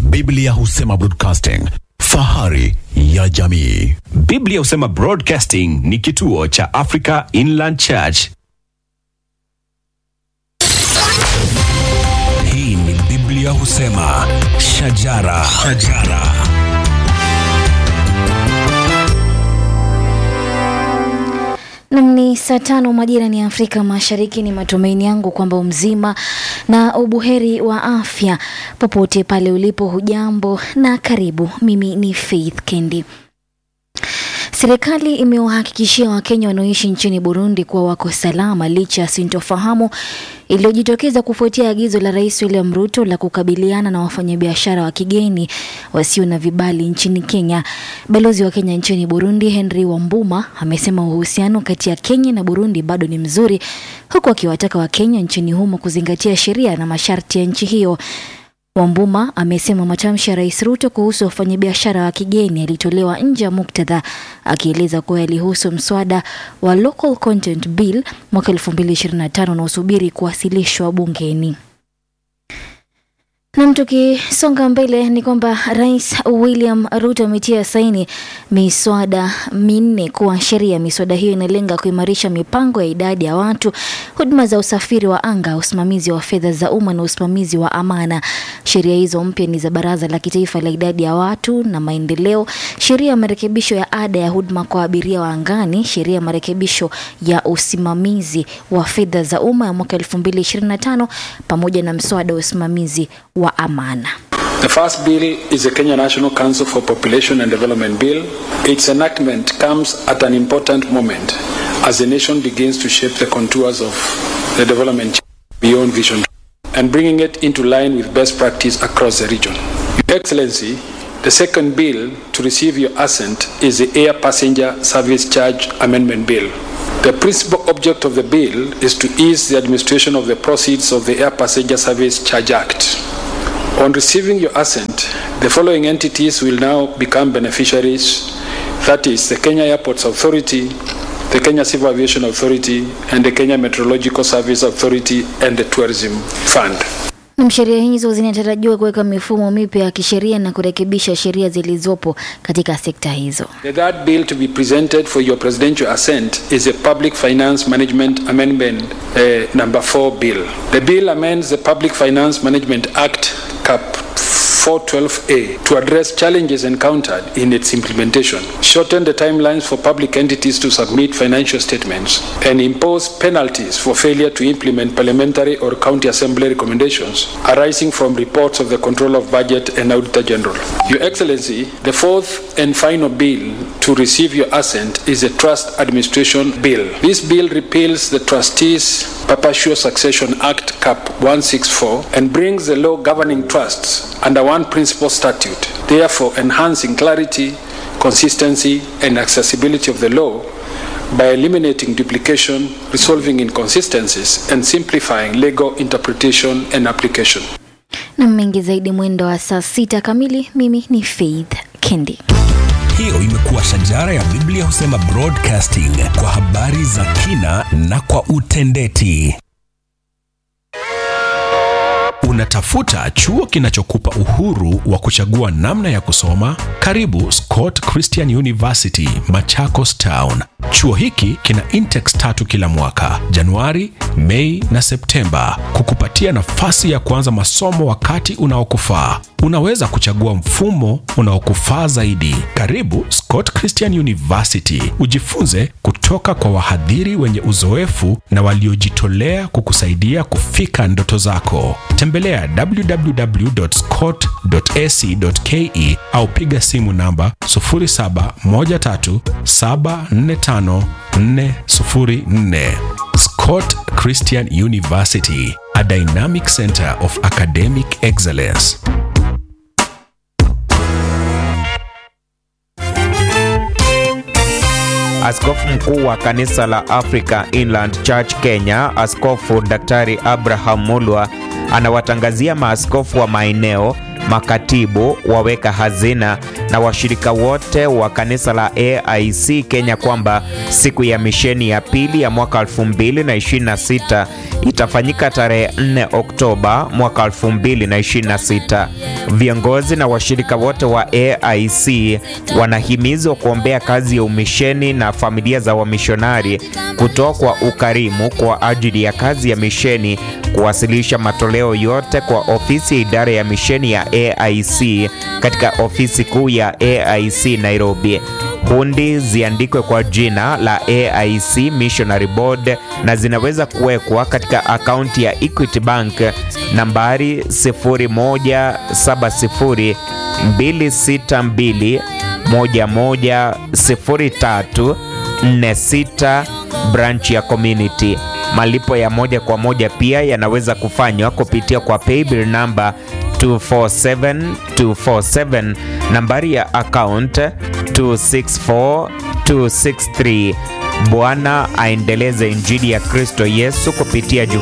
Biblia husema broadcasting, fahari ya jamii. Biblia husema Broadcasting ni kituo cha Africa Inland Church. Hii ni Biblia husema shajara, shajara. Nam ni saa tano majira ni Afrika Mashariki. Ni matumaini yangu kwamba umzima na ubuheri wa afya popote pale ulipo. Hujambo na karibu. Mimi ni Faith Kendi. Serikali imewahakikishia Wakenya wanaoishi nchini Burundi kuwa wako salama licha ya sintofahamu iliyojitokeza kufuatia agizo la Rais William Ruto la kukabiliana na wafanyabiashara wa kigeni wasio na vibali nchini Kenya. Balozi wa Kenya nchini Burundi Henry Wambuma amesema uhusiano kati ya Kenya na Burundi bado ni mzuri, huku akiwataka Wakenya nchini humo kuzingatia sheria na masharti ya nchi hiyo. Wambuma amesema matamshi ya Rais Ruto kuhusu wafanyabiashara wa kigeni yalitolewa nje ya muktadha, akieleza kuwa yalihusu mswada wa Local Content Bill mwaka 2025 unaosubiri kuwasilishwa bungeni. Nam, tukisonga mbele ni kwamba Rais William Ruto ametia saini miswada minne kuwa sheria. Miswada hiyo inalenga kuimarisha mipango ya idadi ya watu, huduma za usafiri wa anga, usimamizi wa fedha za umma na usimamizi wa amana. Sheria hizo mpya ni za Baraza la Kitaifa la Idadi ya Watu na Maendeleo, sheria ya marekebisho ya ada ya huduma kwa abiria wa angani, sheria ya marekebisho ya usimamizi wa fedha za umma ya mwaka 2025 pamoja na mswada wa usimamizi wa amana. The first bill is the Kenya National Council for Population and Development Bill. Its enactment comes at an important moment as the nation begins to shape the contours of the development beyond vision and bringing it into line with best practice across the region. Your Excellency, the second bill to receive your assent is the Air Passenger Service Charge Amendment Bill. The principal object of the bill is to ease the administration of the proceeds of the Air Passenger Service Charge Act. On receiving your assent, the following entities will now become beneficiaries that is, the Kenya Airports Authority, the Kenya Civil Aviation Authority, and the Kenya Meteorological Service Authority and the Tourism Fund. Na sheria hizo zinatarajiwa kuweka mifumo mipya ya kisheria na kurekebisha sheria zilizopo katika sekta hizo. The third bill to be presented for your presidential assent is a Public Finance Management Amendment uh, number 4 bill. The bill amends the Public Finance Management Act CAP 412A to address challenges encountered in its implementation, shorten the timelines for public entities to submit financial statements, and impose penalties for failure to implement parliamentary or county assembly recommendations arising from reports of the Control of Budget and Auditor General. Your Excellency, the fourth and final bill to receive your assent is the Trust Administration Bill. This bill repeals the Trustees Perpetual Succession Act CAP 164 and brings the law governing trusts under one principal statute, therefore enhancing clarity, consistency, and accessibility of the law by eliminating duplication, resolving inconsistencies, and simplifying legal interpretation and application. Na mengi zaidi mwendo wa saa sita kamili. Mimi ni Faith Kendi. Hiyo imekuwa shajara ya Biblia husema broadcasting kwa habari za kina na kwa utendeti. Unatafuta chuo kinachokupa uhuru wa kuchagua namna ya kusoma? Karibu Scott Christian University, Machakos Town. Chuo hiki kina intex tatu kila mwaka, Januari, Mei na Septemba, kukupatia nafasi ya kuanza masomo wakati unaokufaa. Unaweza kuchagua mfumo unaokufaa zaidi. Karibu Scott Christian University, ujifunze kutoka kwa wahadhiri wenye uzoefu na waliojitolea kukusaidia kufika ndoto zako. Tembelea www.scott.ac.ke au piga simu namba 0713745404. Scott Christian University, a dynamic center of academic excellence. Askofu mkuu wa kanisa la Africa Inland Church Kenya, Askofu Daktari Abraham Mulwa anawatangazia maaskofu wa maeneo, makatibu, waweka hazina na washirika wote wa kanisa la AIC Kenya kwamba siku ya misheni ya pili ya mwaka 2026 itafanyika tarehe 4 Oktoba mwaka 2026. Viongozi na washirika wote wa AIC wanahimizwa kuombea kazi ya umisheni na familia za wamishonari, kutoa kwa ukarimu kwa ajili ya kazi ya misheni, kuwasilisha matoleo yote kwa ofisi ya idara ya misheni ya AIC katika ofisi kuu ya AIC Nairobi. Hundi ziandikwe kwa jina la AIC Missionary Board na zinaweza kuwekwa katika akaunti ya Equity Bank nambari 0170 262 110346 branch ya community. Malipo ya moja kwa moja pia yanaweza kufanywa kupitia kwa paybill namba 247247 nambari ya account 264263. Bwana aendeleze injili ya Kristo Yesu kupitia